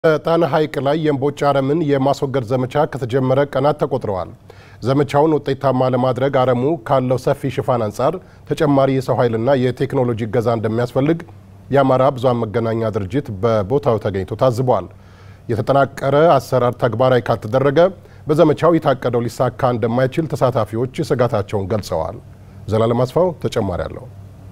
በጣና ሐይቅ ላይ የእምቦጭ አረምን የማስወገድ ዘመቻ ከተጀመረ ቀናት ተቆጥረዋል። ዘመቻውን ውጤታማ ለማድረግ አረሙ ካለው ሰፊ ሽፋን አንጻር ተጨማሪ የሰው ኃይልና የቴክኖሎጂ እገዛ እንደሚያስፈልግ የአማራ ብዙኃን መገናኛ ድርጅት በቦታው ተገኝቶ ታዝቧል። የተጠናቀረ አሰራር ተግባራዊ ካልተደረገ በዘመቻው የታቀደው ሊሳካ እንደማይችል ተሳታፊዎች ስጋታቸውን ገልጸዋል። ዘላለም አስፋው ተጨማሪ አለው።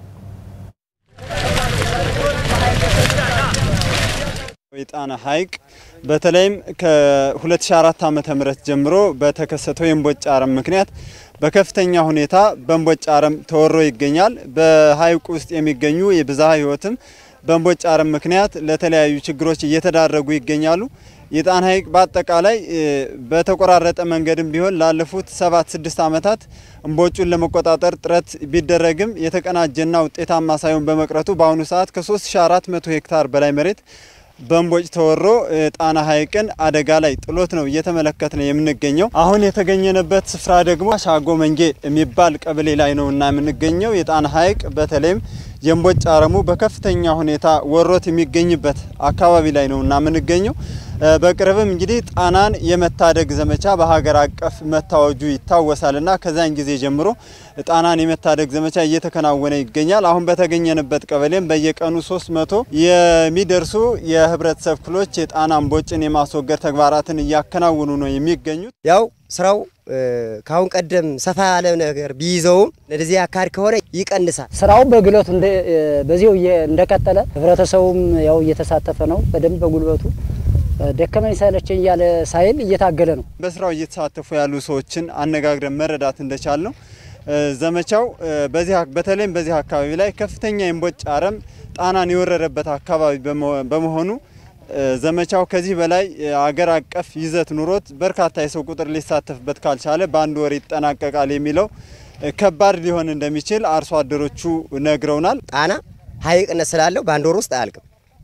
የጣና ሐይቅ በተለይም ከ2004 ዓ.ም ጀምሮ በተከሰተው የእምቦጭ አረም ምክንያት በከፍተኛ ሁኔታ በእምቦጭ አረም ተወሮ ይገኛል። በሐይቁ ውስጥ የሚገኙ የብዝሃ ሕይወትም በእምቦጭ አረም ምክንያት ለተለያዩ ችግሮች እየተዳረጉ ይገኛሉ። የጣና ሐይቅ በአጠቃላይ በተቆራረጠ መንገድም ቢሆን ላለፉት ሰባት ስድስት ዓመታት እምቦጩን ለመቆጣጠር ጥረት ቢደረግም የተቀናጀና ውጤታማ ሳይሆን በመቅረቱ በአሁኑ ሰዓት ከ3400 ሄክታር በላይ መሬት በእምቦጭ ተወሮ ጣና ሐይቅን አደጋ ላይ ጥሎት ነው እየተመለከት ነው የምንገኘው። አሁን የተገኘንበት ስፍራ ደግሞ ሻጎ መንጌ የሚባል ቀበሌ ላይ ነው እና የምንገኘው የጣና ሐይቅ በተለይም የእምቦጭ አረሙ በከፍተኛ ሁኔታ ወሮት የሚገኝበት አካባቢ ላይ ነው እና የምንገኘው። በቅርብም እንግዲህ ጣናን የመታደግ ዘመቻ በሀገር አቀፍ መታወጁ ይታወሳል እና ከዛን ጊዜ ጀምሮ ጣናን የመታደግ ዘመቻ እየተከናወነ ይገኛል። አሁን በተገኘንበት ቀበሌም በየቀኑ 300 የሚደርሱ የህብረተሰብ ክፍሎች የጣና እምቦጭን የማስወገድ ተግባራትን እያከናወኑ ነው የሚገኙት። ያው ስራው ከአሁን ቀደም ሰፋ ያለ ነገር ቢይዘውም ለዚህ አካባቢ ከሆነ ይቀንሳል። ስራው በግለቱ በዚሁ እንደቀጠለ ህብረተሰቡም ያው እየተሳተፈ ነው በደንብ በጉልበቱ ደከመኝ ሰለቸኝ እያለ ሳይል እየታገለ ነው። በስራው እየተሳተፉ ያሉ ሰዎችን አነጋግረን መረዳት እንደቻል ነው ዘመቻው በዚህ በተለይም በዚህ አካባቢ ላይ ከፍተኛ የእምቦጭ አረም ጣናን የወረረበት አካባቢ በመሆኑ ዘመቻው ከዚህ በላይ አገር አቀፍ ይዘት ኑሮት በርካታ የሰው ቁጥር ሊሳተፍበት ካልቻለ በአንድ ወር ይጠናቀቃል የሚለው ከባድ ሊሆን እንደሚችል አርሶ አደሮቹ ነግረውናል። ጣና ሐይቅነት ስላለው በአንድ ወር ውስጥ አያልቅም።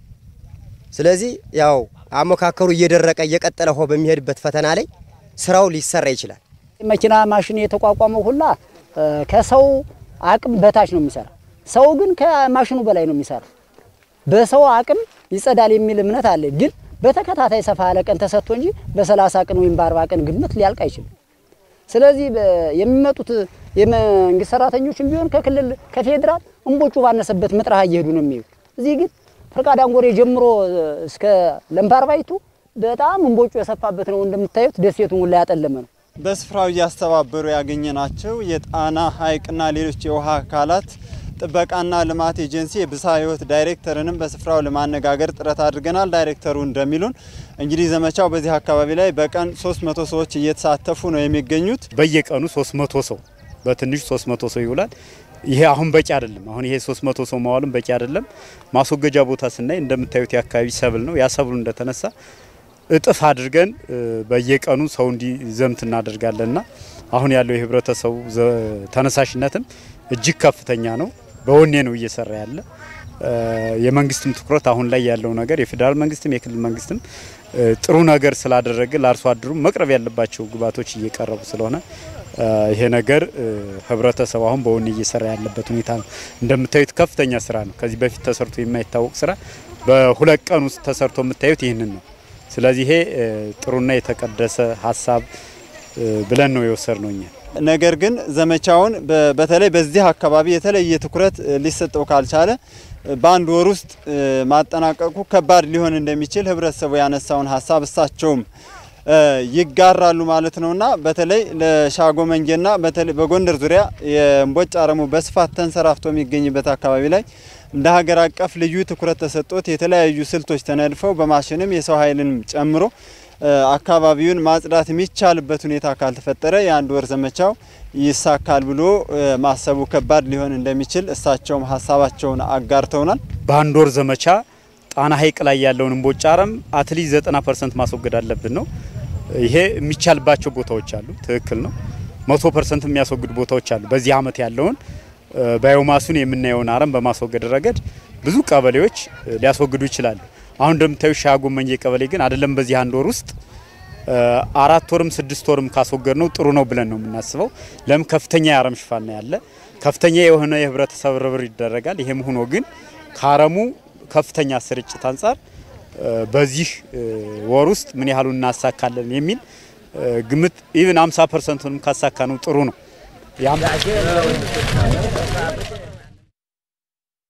ስለዚህ ያው አሞካከሩ እየደረቀ እየቀጠለ ሆ በሚሄድበት ፈተና ላይ ስራው ሊሰራ ይችላል። መኪና ማሽን የተቋቋመው ሁላ ከሰው አቅም በታች ነው የሚሰራ። ሰው ግን ከማሽኑ በላይ ነው የሚሰራ። በሰው አቅም ይጸዳል የሚል እምነት አለ። ግን በተከታታይ ሰፋ ያለ ቀን ተሰጥቶ እንጂ በሰላሳ ቀን ወይም በአርባ ቀን ግምት ሊያልቅ አይችልም። ስለዚህ የሚመጡት የመንግስት ሰራተኞችም ቢሆን ከክልል ከፌዴራል እምቦጩ ባነሰበት ምጥራህ እየሄዱ ነው የሚሄዱ። እዚህ ግን ፈርቃ ዳንጎሬ ጀምሮ እስከ ለምባርባይቱ በጣም እምቦጩ የሰፋበት ነው። እንደምታዩት ደሴቱን ሁላ ያጠለመ ነው። በስፍራው እያስተባበሩ ያገኘናቸው የጣና ሐይቅና ሌሎች የውሃ አካላት ጥበቃና ልማት ኤጀንሲ የብዝሃ ሕይወት ዳይሬክተርንም በስፍራው ለማነጋገር ጥረት አድርገናል። ዳይሬክተሩ እንደሚሉን እንግዲህ ዘመቻው በዚህ አካባቢ ላይ በቀን 300 ሰዎች እየተሳተፉ ነው የሚገኙት። በየቀኑ 300 ሰው በትንሹ 300 ሰው ይውላል። ይሄ አሁን በቂ አይደለም። አሁን ይሄ 300 ሰው መዋሉም በቂ አይደለም። ማስወገጃ ቦታ ስናይ እንደምታዩት የአካባቢ ሰብል ነው። ያ ሰብሉ እንደተነሳ እጥፍ አድርገን በየቀኑ ሰው እንዲዘምት እናደርጋለንና አሁን ያለው የህብረተሰቡ ተነሳሽነትም እጅግ ከፍተኛ ነው። በወኔ ነው እየሰራ ያለ። የመንግስትም ትኩረት አሁን ላይ ያለው ነገር የፌዴራል መንግስትም የክልል መንግስትም ጥሩ ነገር ስላደረገ ለአርሶ አደሩ መቅረብ ያለባቸው ግብዓቶች እየቀረቡ ስለሆነ ይሄ ነገር ህብረተሰቡ አሁን በወኔ እየሰራ ያለበት ሁኔታ ነው። እንደምታዩት ከፍተኛ ስራ ነው። ከዚህ በፊት ተሰርቶ የማይታወቅ ስራ በሁለት ቀን ውስጥ ተሰርቶ የምታዩት ይህንን ነው። ስለዚህ ይሄ ጥሩና የተቀደሰ ሀሳብ ብለን ነው የወሰድ ነው እኛ። ነገር ግን ዘመቻውን በተለይ በዚህ አካባቢ የተለየ ትኩረት ሊሰጠው ካልቻለ በአንድ ወር ውስጥ ማጠናቀቁ ከባድ ሊሆን እንደሚችል ህብረተሰቡ ያነሳውን ሀሳብ እሳቸውም ይጋራሉ ማለት ነውና በተለይ ለሻጎ መንጌና በተለይ በጎንደር ዙሪያ የእምቦጭ አረሙ በስፋት ተንሰራፍቶ የሚገኝበት አካባቢ ላይ እንደ ሀገር አቀፍ ልዩ ትኩረት ተሰጥቶት የተለያዩ ስልቶች ተነድፈው በማሽንም የሰው ኃይልንም ጨምሮ አካባቢውን ማጽዳት የሚቻልበት ሁኔታ ካልተፈጠረ የአንድ ወር ዘመቻው ይሳካል ብሎ ማሰቡ ከባድ ሊሆን እንደሚችል እሳቸውም ሀሳባቸውን አጋርተውናል። በአንድ ወር ዘመቻ ጣና ሐይቅ ላይ ያለውን እምቦጭ አረም አትሊስት 90 ፐርሰንት ማስወገድ አለብን ነው። ይሄ የሚቻልባቸው ቦታዎች አሉ። ትክክል ነው። መቶ ፐርሰንት የሚያስወግዱ ቦታዎች አሉ። በዚህ አመት ያለውን ባዮማሱን የምናየውን አረም በማስወገድ ረገድ ብዙ ቀበሌዎች ሊያስወግዱ ይችላሉ። አሁን እንደምታዩ ሻጎ መንጌ ቀበሌ ግን አይደለም በዚህ አንድ ወር ውስጥ አራት ወርም ስድስት ወርም ካስወገድ ነው ጥሩ ነው ብለን ነው የምናስበው። ለምን ከፍተኛ የአረም ሽፋን ነው ያለ፣ ከፍተኛ የሆነ የህብረተሰብ ርብር ይደረጋል። ይሄም ሆኖ ግን ከአረሙ ከፍተኛ ስርጭት አንጻር በዚህ ወር ውስጥ ምን ያህሉን እናሳካለን የሚል ግምት ኢቭን 50 ፐርሰንቱንም ካሳካ ነው ጥሩ ነው።